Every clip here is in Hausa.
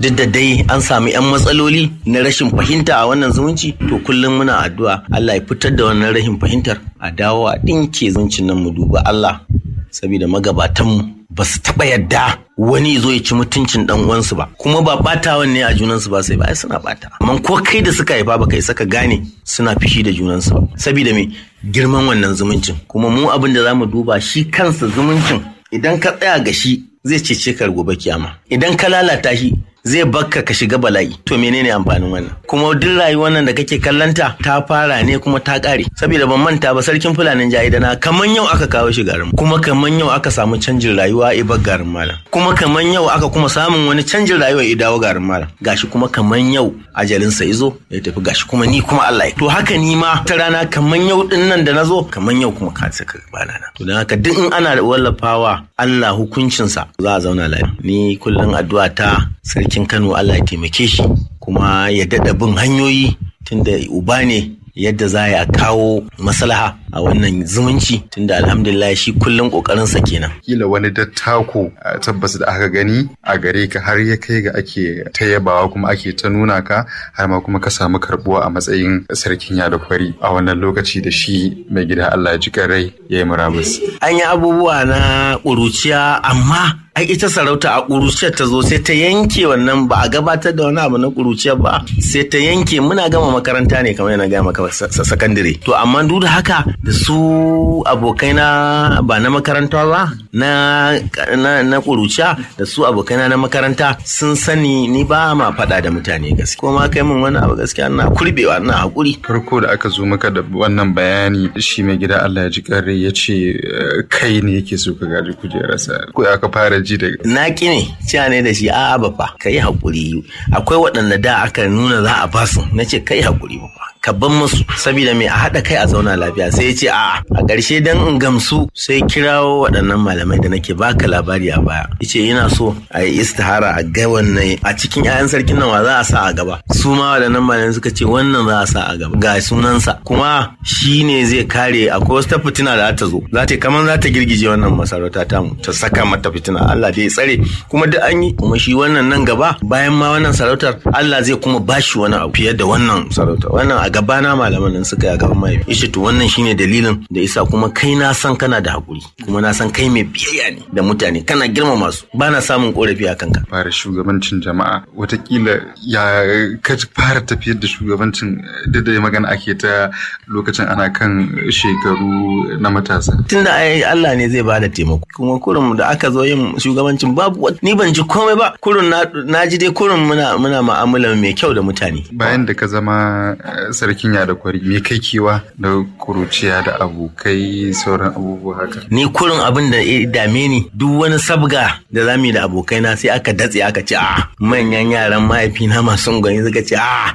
duk da dai an sami 'yan matsaloli na rashin fahimta a wannan zumunci to kullum muna addu'a Allah ya fitar da wannan rashin fahimtar a dawo a ɗinke zumuncin nan mu duba Allah saboda magabatanmu ba su taɓa yadda wani zo ya ci mutuncin dan uwansu ba kuma ba batawan ne a junansu ba sai ba ai suna bata amma ko kai da suka haifa ba kai saka gane suna fishi da junansu ba saboda me girman wannan zumuncin kuma mu abin da zamu duba shi kansa zumuncin idan ka tsaya ga shi zai cece ka gobe kiyama idan ka lalata shi zai bakka ka shiga bala'i to menene amfanin wannan kuma duk rayuwar nan da kake kallanta ta fara ne kuma ta kare saboda ban manta ba sarkin fulanin jahidana kaman yau aka kawo shi garin kuma kaman yau aka samu canjin rayuwa a bar garin malam kuma kaman yau aka kuma samun wani canjin rayuwa ya dawo garin malam gashi kuma kaman yau ajalinsa izo ya tafi gashi kuma ni kuma Allah to haka ni ma ta rana kaman yau din nan da nazo kaman yau kuma ka saka bana na to dan haka duk in ana wallafawa Allah hukuncinsa za a zauna lafiya ni kullum addu'a ta sarki sarkin Kano Allah ya taimake shi kuma ya daɗa bin hanyoyi tunda uba ne yadda za a kawo maslaha a wannan zumunci tunda alhamdulillah shi kullum kokarinsa kenan. Kila wani dattako tabbas da aka gani a gare ka har ya kai ga ake ta yabawa kuma ake ta nuna ka har ma kuma ka samu karbuwa a matsayin sarkin yada kwari a wannan lokaci da shi mai gida Allah ya ji rai ya yi murabus. An yi abubuwa na ƙuruciya amma ai ita sarauta a ƙuruciyar ta zo sai ta yanke wannan ba a gabatar da wani abu na ƙuruciyar ba sai ta yanke muna gama makaranta ne kamar yana gaya maka sakandare to amma duk da haka da su abokai na ba na makaranta ba na na ƙuruciya da su abokai na makaranta sun sani ni ba ma faɗa da mutane gaskiya ko ma kai min wani abu gaskiya ina kurbewa ina hakuri farko da aka zo maka da wannan bayani shi mai gida Allah ya ji kare ya ce kai ne yake so ka gaji kujerarsa ko aka fara ji da na ki ne cewa ne da shi a'a ba fa kai hakuri akwai waɗanda da aka nuna za a basu na ce kai hakuri ba ka ban musu saboda mai a haɗa kai a zauna lafiya sai ya ce a'a a ƙarshe dan in gamsu sai kirawo waɗannan malamai da nake baka labari a baya yace yana so a yi istihara a ga wannan a cikin 'ya'yan sarkin nan wa za a sa a gaba su ma waɗannan malamai suka ce wannan za a sa a gaba ga sunansa kuma shi ne zai kare akwai wasu fitina da ta zo za ta kamar za ta girgije wannan masarauta tamu ta saka mata fitina Allah dai tsare kuma duk an yi kuma shi wannan nan gaba bayan ma wannan sarautar Allah zai kuma bashi wani abu fiye da wannan sarautar wannan a gabana malaman nan suka yi a gaban mahaifi ishe to wannan shine dalilin da isa kuma kai na san kana da hakuri kuma na san kai mai biyayya ne da mutane kana girmama su ba na samun korafi a kanka fara shugabancin jama'a watakila ya ka fara tafiyar da shugabancin duk da magana ake ta lokacin ana kan shekaru na matasa tunda ai Allah ne zai bada taimako kuma kurum da aka zo yin shugabancin babu ni ban ji komai ba kurun na ji dai kurun muna muna mu'amala mai kyau da mutane bayan da ka zama sarkin ya da kwari me kai kewa da kuruciya da abokai sauran abubuwa haka ni kurin abin da ya dame ni duk wani sabga da zamu yi da abokaina sai aka datse aka ce a manyan yaran mahaifina masu gwani suka ce a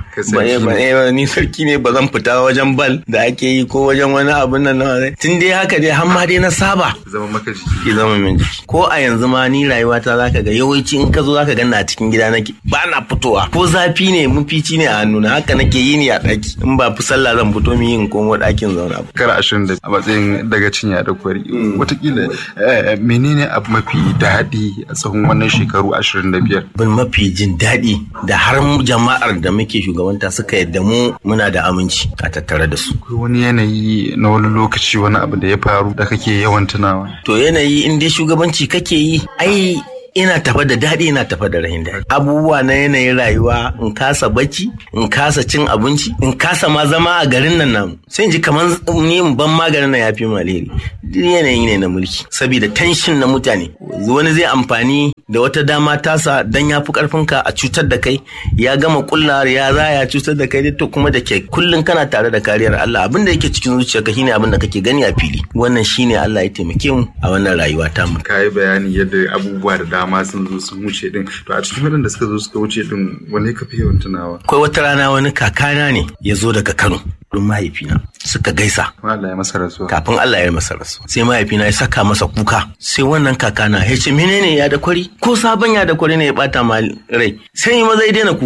ba ni sarki ne ba zan fita wajen bal da ake yi ko wajen wani abin nan tun dai haka dai har ma dai na saba zama maka jiki ki zama min jiki ko a yanzu ma ni rayuwata zaka ga yawanci in ka zo zaka ganna a cikin gida nake ba na fitowa ko zafi ne mafici ne a hannuna haka nake yi ni a ɗaki in ba fi sallah zan fito mu yin komo ɗakin zauna ba. Kar ashirin da a matsayin daga cinya da kwari. Watakila menene abu mafi daɗi a tsawon wannan shekaru ashirin da biyar? Bin mafi jin daɗi da har jama'ar da muke shugabanta suka yadda mu muna da aminci a tattare da su. Akwai wani yanayi na wani lokaci wani abu da ya faru da kake yawan tunawa. To yanayi in dai shugabanci kake yi ai ina tafa da daɗi ina tafa da rahin daɗi abubuwa na yanayin rayuwa in kasa bacci in kasa cin abinci in kasa ma zama a garin nan namu sai in ji kamar ni in ban maganin nan ya fi alheri duk yanayi ne na mulki saboda tension na mutane wani zai amfani da wata dama tasa dan ya fi karfinka a cutar da kai ya gama kulla ya za ya cutar da kai to kuma da ke kullum kana tare da kariyar Allah abin da yake cikin zuciyarka shine abin da kake gani a fili wannan shine Allah ya taimake mu a wannan rayuwa ta mu kai bayani yadda abubuwa da dama sun zo sun wuce din to a cikin waɗanda suka zo suka wuce din wani ka fi yawan tunawa akwai wata rana wani kakana ne ya zo daga Kano don mahaifina suka gaisa Allah ya masa rasuwa kafin Allah ya masa rasuwa sai mahaifina ya saka masa kuka sai wannan kakana ya ce menene ya da kwari ko sabon ya da kwari ne ya bata ma rai sai yi maza ya daina kukan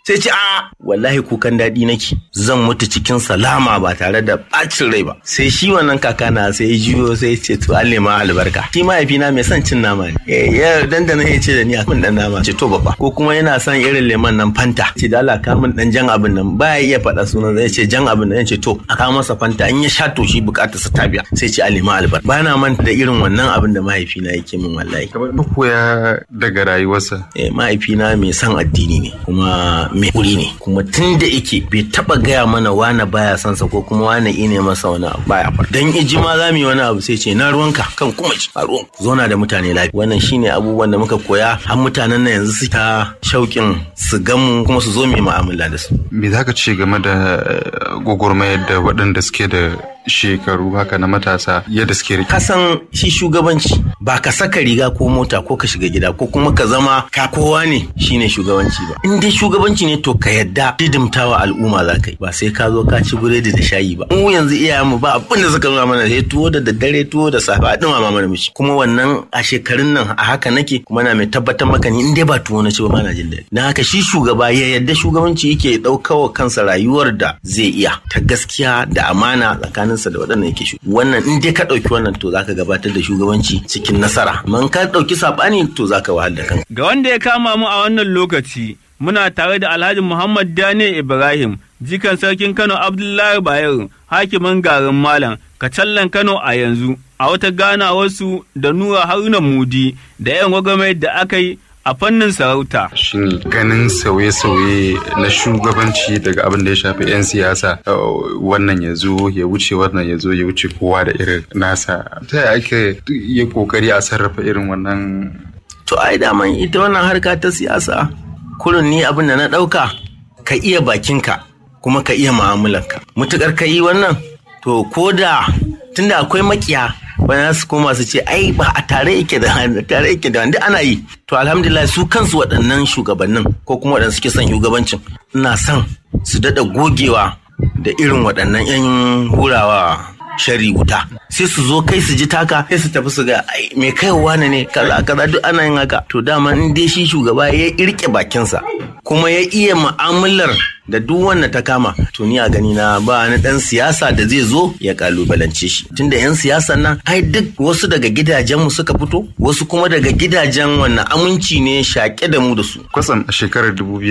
sai ce a wallahi kukan daɗi nake zan mutu cikin salama ba tare da ɓacin rai ba sai shi wannan kakana sai ya juyo sai ya ce to Allah ma albarka shi mahaifina mai son cin nama ne ya dandana ya ce da ni a min dan nama ce to baba ko kuma yana son irin lemon nan fanta ce da Allah ka min dan jan abin nan baya iya faɗa sunan zai ce jan abin nan ya ce to a kawo masa fanta in ya sha to shi bukatar sa ta biya sai ce Allah ma albarka ba na manta da irin wannan abin da mahaifina yake min wallahi kamar koya daga rayuwarsa eh mahaifina mai son addini ne kuma mai kuri ne kuma tun da yake bai taba gaya mana wane baya son sa ko kuma wane ine masa wani abu baya fara dan iji ma za mu yi wani abu sai ce na ruwanka kan kuma ci a ruwan zona da mutane lafiya wannan shine abubuwan da muka koya har mutanen nan yanzu su ta shauƙin su gamu kuma su zo mu yi mu'amala da su me zaka ce game da gwagwarmayar da waɗanda suke da shekaru haka na matasa yadda suke rike. Kasan shi shugabanci ba ka saka riga ko mota ko ka shiga gida ko kuma ka zama ka kowa ne shine shugabanci ba. In dai shugabanci ne to ka yadda didimtawa al'umma za ka yi ba sai ka zo ka ci biredi da shayi ba. Mu yanzu iyayenmu ba abin da suka nuna mana sai tuwo da daddare tuwo da safe a dumama mana mishi. Kuma wannan a shekarun nan a haka nake kuma na mai tabbatar maka ni in dai ba tuwo na ci ba na jin daɗi. Na haka shi shugaba ya yadda shugabanci yake ɗaukawa kansa rayuwar da zai iya ta gaskiya da amana tsakanin tsakaninsa da waɗannan yake shu wannan in dai ka ɗauki wannan to zaka gabatar da shugabanci cikin nasara amma ka ɗauki saɓani to zaka wahal da kanka. ga wanda ya kama mu a wannan lokaci muna tare da Alhaji Muhammad Daniel Ibrahim jikan sarkin Kano Abdullahi Bayero hakimin garin Malam Kacallan Kano a yanzu a wata ganawarsu da Nura Haruna Mudi da 'yan gwagwarmayar da aka yi a fannin sarauta. Shin ganin sauye-sauye na shugabanci daga abin da ya shafi 'yan siyasa wannan ya zo ya wuce wannan ya zo ya wuce kowa da irin nasa. Ta yaya ake yi kokari a sarrafa irin wannan? To ai daman ita wannan harka ta siyasa kurin ni abin da na ɗauka ka iya bakinka kuma ka iya mu'amalanka. Mutukar ka yi wannan to ko da tunda akwai makiya wani su koma su ce ai ba a tare yake da tare yake da wanda ana yi to alhamdulillah su kansu waɗannan shugabannin ko kuma waɗanda suke son shugabancin ina son su daɗa gogewa da irin waɗannan 'yan hurawa shari wuta sai su zo kai su ji taka sai su tafi su ga ai me kai wane ne kaza kaza duk ana yin haka to dama in dai shi shugaba ya irke bakinsa kuma ya iya mu'amalar da duk wanda ta kama to ni a gani na ba ni dan siyasa da zai zo ya kalubalance shi tunda yan siyasan nan ai duk wasu daga gidajen mu suka fito wasu kuma daga gidajen wannan aminci ne shaƙe da mu da su kwatsam a shekarar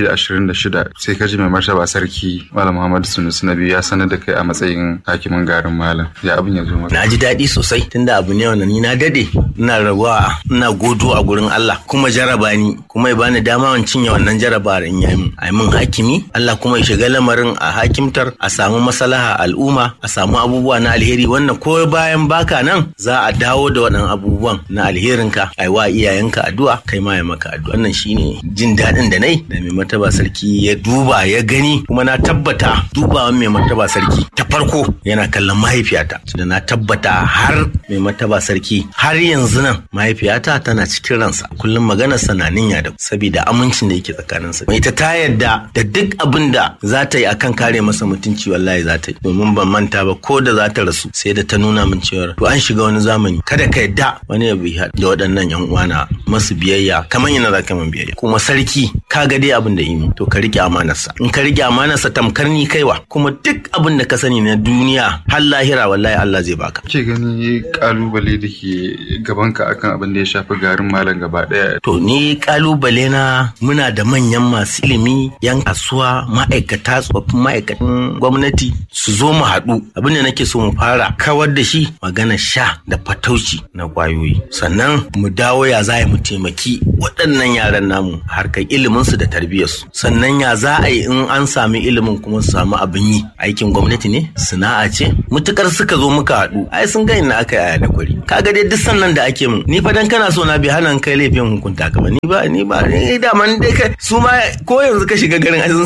2026 sai ka ji mai martaba sarki malam muhammadu sunusu na biyu ya sanar da kai a matsayin hakimin garin malam ya abin ya zo maka na ji daɗi sosai tunda abu ne wannan ni na dade ina rabuwa ina godo a gurin Allah kuma jaraba ni kuma ya bani dama in cinye wannan jaraba in yi min ai min hakimi Allah kuma ya shiga lamarin a hakimtar a samu maslaha al'umma a samu abubuwa na alheri wannan ko bayan baka nan za a dawo da waɗannan abubuwan na alherinka ai wa iyayenka addu'a kai ma ya maka addu'a wannan shine jin daɗin da nai da mai martaba sarki ya duba ya gani kuma na tabbata dubawan mai martaba sarki ta farko yana kallon mahaifiyata da na tabbata har mai martaba sarki har yanzu nan mahaifiyata tana cikin ransa kullum maganarsa na ninya da saboda amincin da yake tsakaninsa ita ta yarda da duk abin da za ta yi akan kare masa mutunci wallahi za ta yi domin ban manta ba ko da za ta rasu sai da ta nuna min cewa to an shiga wani zamani kada ka yadda wani ya bi da waɗannan yan uwana masu biyayya kamar yana za ka min biyayya kuma sarki ka ga dai abin da yi to ka rike amanarsa in ka rike amanarsa tamkar ni kaiwa kuma duk abin da ka sani na duniya har lahira wallahi Allah zai baka ke gani kalubale da ke gabanka akan abin da ya shafi garin malam gaba daya to ni kalubale na muna da manyan masu ilimi yan kasuwa ma'aikata tsofaffin ma'aikatan gwamnati su zo mu haɗu abin da nake so mu fara kawar da shi magana sha da fatauci na kwayoyi sannan mu dawo ya za mu taimaki waɗannan yaran namu harkar iliminsu da tarbiyyarsu sannan ya za a yi in an sami ilimin kuma su samu abin yi aikin gwamnati ne sana'a ce mutukar suka zo muka haɗu ai sun ga ina aka yaya da kwari kaga dai duk sannan da ake mun ni fa dan kana so na bi hanan kai laifin hukunta ka ba ni ba ni ba ni da man dai kai su ma ko yanzu ka shiga garin ai sun sani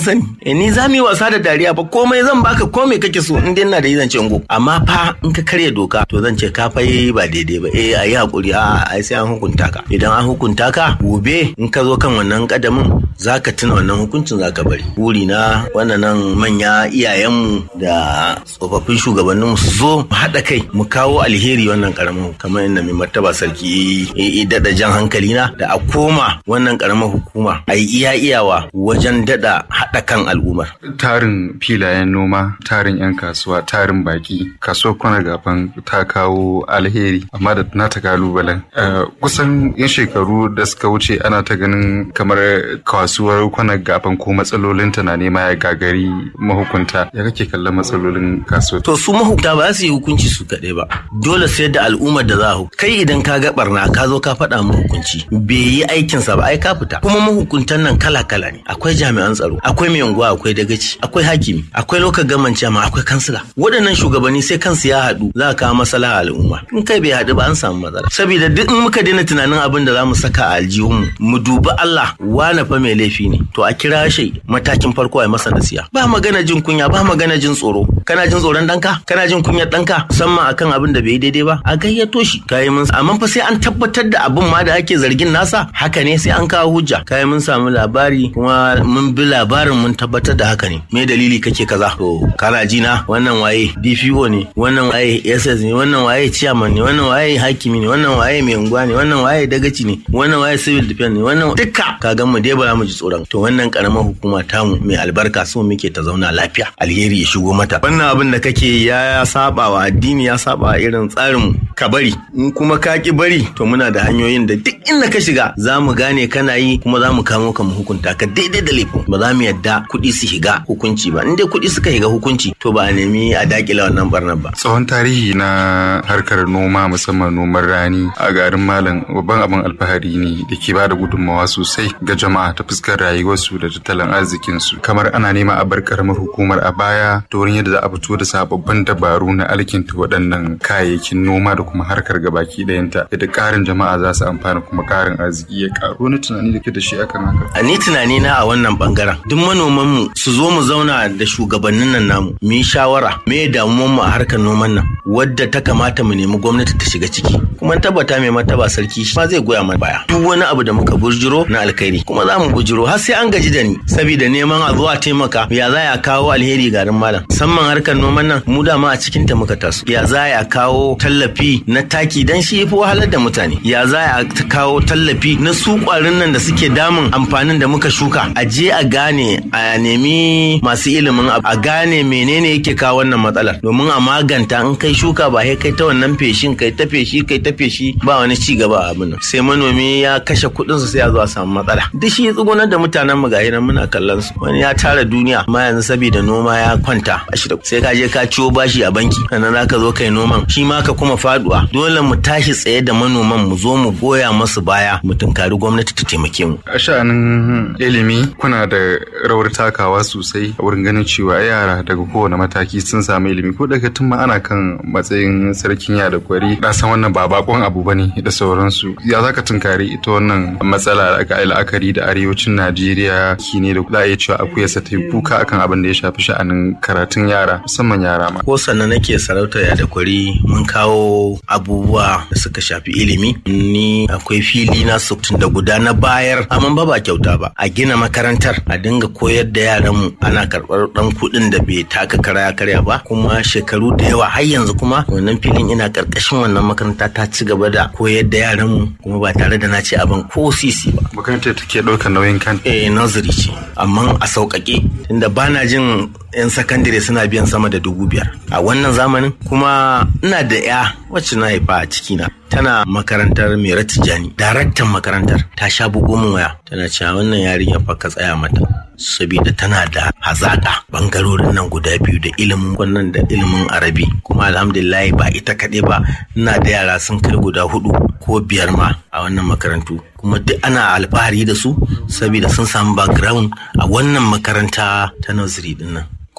eh ni za mu yi wasa da dariya ba komai zan baka komai kake so in dai ina da yi zan ce ngo amma fa in ka karya doka to zan ce ka fa yi ba daidai ba eh ayi hakuri a ai sai an hukunta ka idan an hukunta ka gobe in ka zo kan wannan kadamin zaka tuna wannan hukuncin zaka bari buri na wannan manya iyayenmu da tsofaffin shugabanninmu su zo mu haɗa kai mu kawo alheri wannan karamin kamar inda mai martaba sarki ya daɗa jan hankali na da a koma wannan karamar hukuma a yi iya iyawa wajen daɗa haɗa kan al'ummar. tarin filayen noma tarin 'yan kasuwa tarin baki kasuwar kwana gafan ta kawo alheri amma da nata kalubalen kusan yan shekaru da suka wuce ana ta ganin kamar kasuwar kwana gafan ko matsalolinta na nema ya gagari mahukunta ya kake kallon matsalolin kasuwar to su mahukunta ba su yi hukunci su kaɗai ba dole sai da al'ummar da za a kai idan ka ga barna ka zo ka faɗa mu hukunci bai yi aikinsa ba ai ka fita kuma mahukuntan nan kala kala ne akwai jami'an tsaro akwai mai unguwa akwai dagaci akwai hakimi akwai lokacin gaman ma akwai kansila waɗannan shugabanni sai kansu ya haɗu za a kawo masala al'umma in kai bai haɗu ba an samu matsala saboda duk in muka daina tunanin abin da za mu saka a aljihunmu mu dubi Allah wane fa mai laifi ne to a kira shi matakin farko a masa nasiya ba magana jin kunya ba magana jin tsoro kana jin tsoron danka kana jin kunyar danka musamman akan abin da bai daidai ba a gayyato shi kai mun amma fa sai an tabbatar da abin ma da ake zargin nasa haka ne sai an kawo hujja kai mun samu labari kuma mun bi labarin mun tabbatar da haka ne me dalili kake kaza to kana ji na wannan waye DPO ne wannan waye SS ne wannan waye chairman ne wannan waye hakimi ne wannan waye mai unguwa ne wannan waye dagaci ne wannan waye civil defense ne wannan duka ka ga mu dai ba mu ji tsoron to wannan karamar hukuma tamu mai albarka so muke ta zauna lafiya alheri ya shigo mata wannan abin da kake ya saba wa addini ya saba wa irin tsarin ka bari in kuma ka ki bari to muna da hanyoyin da duk inda ka shiga za mu gane kana yi kuma za mu kamo ka mu hukunta ka daidai da laifin ba za mu yadda kuɗi su shiga hukunci ba in dai kuɗi suka shiga hukunci to ba a nemi a dakila wannan barnar ba tsawon tarihi na harkar noma musamman noman rani a garin malam babban abin alfahari ne da ke ba da gudunmawa sosai ga jama'a ta fuskar rayuwarsu da tattalin arzikinsu kamar ana nema a bar karamar hukumar a baya ta wurin yadda za a fito da sababbin dabaru na alkinta waɗannan kayayyakin noma da kuma harkar gabaki ɗayanta yadda ƙarin jama'a za su amfana kuma ƙarin arziki ya ƙaru wani tunani da ke da shi akan haka. a ni tunani na a wannan bangaren duk manoman mu su zo mu zauna da shugabannin nan namu mu yi shawara me damuwan mu a harkar noman nan wadda ta kamata mu nemi gwamnati ta shiga ciki kuma tabbata mai martaba sarki ma zai goya mana baya duk wani abu da muka burjiro na alkhairi kuma za mu bujiro har sai an gaji da ni saboda neman a zuwa taimaka ya za ya kawo alheri garin malam musamman harkar noman nan mu dama a cikin ta muka taso ya za ya kawo tallafi na taki dan shi yafi wahalar da mutane ya za ya kawo tallafi na su kwarin nan da suke damun amfanin da muka shuka a je a gane a nemi masu ilimin a gane menene yake kawo wannan matsalar domin a maganta in kai shuka ba sai kai ta wannan feshin kai ta feshi kai ta feshi ba wani ci gaba a abin nan sai manomi ya kashe kuɗin sa sai ya zo a samu matsala duk shi tsugunar da mutanen mu gahi nan muna kallon su wani ya tara duniya amma yanzu saboda noma ya kwanta sai ka je ka ciwo bashi a banki sannan zaka zo kai noman shi ma ka kuma faduwa dole mu tashi tsaye da manoman mu zo mu goya masu baya mu tunkari gwamnati ta taimake mu a sha'anin ilimi kuna da rawar takawa sosai a wurin ganin cewa yara daga kowane mataki sun samu ilimi ko daga tun ma ana kan matsayin sarkin ya da kwari na san wannan ba bakon abu bane da sauransu ya zaka tunkari ita wannan matsala da aka la'akari da arewacin najeriya ki ne da za a iya cewa akwai sa ta kuka akan abin da ya shafi sha'anin karatun yara musamman yara ma ko sannan nake sarauta ya da kwari mun kawo abubuwa da suka shafi ilimi ni akwai fili na sukutun da guda na bayar amma ba ba kyauta ba a gina makarantar a dinga koyar da yaran mu ana karɓar ɗan kuɗin da bai taka kara ya karya ba kuma shekaru da yawa har yanzu kuma wannan filin ina karkashin wannan makaranta ta ci gaba da koyar da yaran mu kuma ba tare da na ce abin ko sisi ba makarantar take ɗaukar nauyin kan eh nursery ce amma a sauƙaƙe tunda bana jin 'yan sakandare suna biyan sama da dubu biyar a wannan zamanin kuma ina da ya wacce na haifa a cikina tana makarantar mera tijjani daraktan makarantar ta sha bugo min waya tana cewa wannan yarinya fa ka tsaya mata saboda tana da hazaka bangarorin nan guda biyu da ilimin wannan da ilimin arabi kuma alhamdulillah ba ita kaɗai ba ina da yara sun kai guda hudu ko biyar ma a wannan makarantu kuma duk ana alfahari da su saboda sun samu background a wannan makaranta ta nursery din nan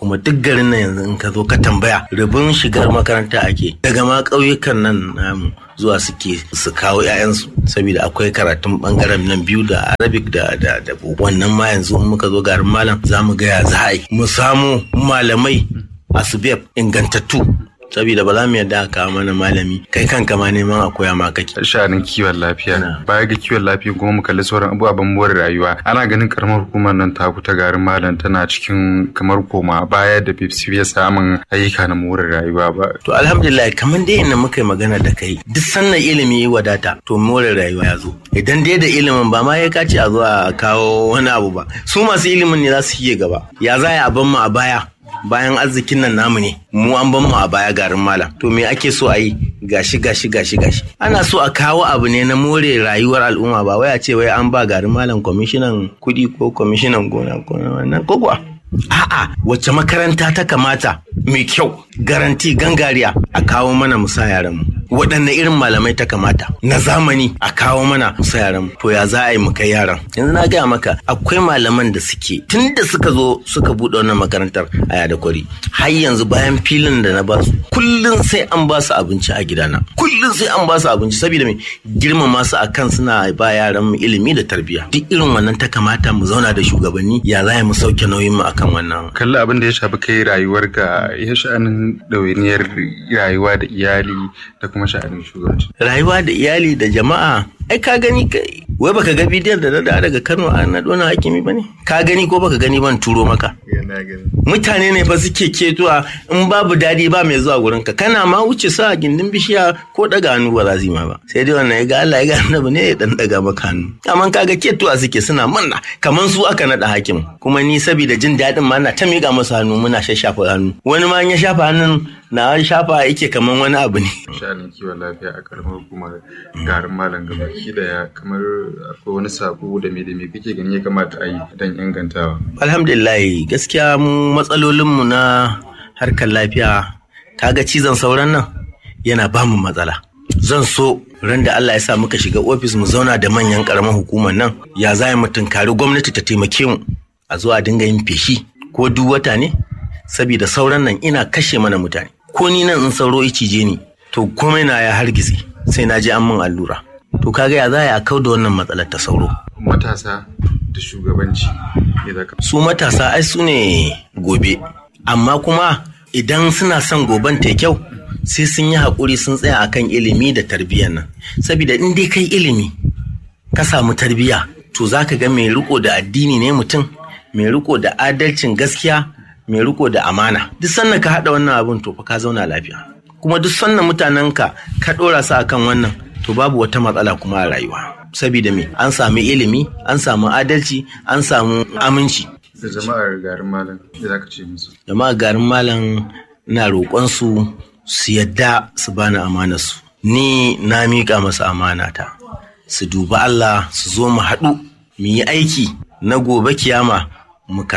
kuma duk garin nan yanzu in ka zo ka tambaya rubin shigar makaranta ake daga ma ƙauyukan nan namu zuwa suke su kawo 'ya'yansu saboda akwai karatun bangaren nan biyu da arabic da da da wannan ma yanzu in muka zo garin malam za mu gaya za a yi mu samu malamai asubeb ingantattu saboda ba za mu yadda a kawo mana malami kai kanka ma neman a koya ma kake sha'anin kiwon lafiya baya ga kiwon lafiya kuma mu kalli sauran abubuwan more rayuwa ana ganin karamar hukumar nan ta ta garin malam tana cikin kamar koma baya da bai samun ayyuka na more rayuwa ba to alhamdulillah kamar dai inda muka yi magana da kai duk sannan ilimi ya wadata to more rayuwa ya zo idan dai da ilimin ba ma ya kace a zo a kawo wani abu ba su masu ilimin ne za su yi gaba ya za a ban mu a baya bayan arzikin nan namu ne mu an ban mu a baya garin malam to me ake so a yi gashi gashi gashi gashi ana so a kawo abu ne na more rayuwar al'umma ba wai a ce wai an ba garin malam kwamishinan kuɗi ko kwamishinan gona ko wannan ko kuwa a'a wacce makaranta ta kamata mai kyau garanti gangariya a kawo mana musa yaran mu waɗanne irin malamai ta kamata na zamani a kawo mana musa yaran mu to ya za a yi mu kai yaran yanzu na gaya maka akwai malaman da suke tun da suka zo suka buɗe wannan makarantar a yada kwari har yanzu bayan filin da na basu kullum sai an ba su abinci a gidana kullum sai an ba su abinci saboda mai girmama su akan suna ba yaran mu ilimi da tarbiyya duk irin wannan ta kamata mu zauna da shugabanni ya za mu sauke nauyin mu akan wannan kalli abin da ya shafi kai rayuwar ka ya sha'anin ɗawainiyar rayuwa da iyali da kuma sha'anin shugabanci rayuwa da iyali da jama'a ai ka gani kai wai baka ga bidiyon da na da daga Kano a na dona hakimi bane ka gani ko baka gani ban turo maka mutane ne fa suke ketuwa in babu dadi ba mai zuwa gurin ka kana ma wuce sa gindin bishiya ko daga hannu ba za su yi ma ba sai dai wannan ya ga Allah ya ga annabi ne ya dan daga maka hannu amma kaga ketuwa suke suna manna kaman su aka nada hakim kuma ni saboda jin dadin ma na ta miƙa masa hannu muna shashafa hannu wani ma ya shafa hannun na shafa yake kaman wani abu ne sha'anin kiwon lafiya a karamar hukumar garin malam gabaki daya kamar akwai wani sako da me da me kake gani ya kamata a yi don ingantawa alhamdulillah gaskiya mu matsalolinmu na harkar lafiya kaga cizon sauran nan yana ba mu matsala zan so ran da Allah ya sa muka shiga ofis mu zauna da manyan karamar hukumar nan ya za mu tunkari gwamnati ta taimake mu a zuwa dinga yin feshi ko duk wata ne saboda sauran nan ina kashe mana mutane ko ni nan in sauro cije ni to komai na ya hargitse sai na je an min allura to kaga ya za a kau da wannan matsalar ta sauro matasa da shugabanci su matasa ai su ne gobe amma kuma idan suna son goben ta kyau sai sun yi haƙuri sun tsaya akan ilimi da tarbiyyar nan saboda in dai kai ilimi ka samu tarbiyya to za ka ga mai riko da addini ne mutum mai riko da adalcin gaskiya mai riko da amana duk sannan ka haɗa wannan abin to fa ka zauna lafiya kuma duk sannan mutanenka ka ɗora su akan wannan to babu wata matsala kuma a rayuwa saboda me an sami ilimi an samu adalci an samu aminci da jama'ar garin malam da za ka ce musu jama'ar garin malam na roƙon su su yadda su bani amanarsu ni na miƙa masa amanata su duba Allah su zo mu haɗu mu yi aiki na gobe kiyama mu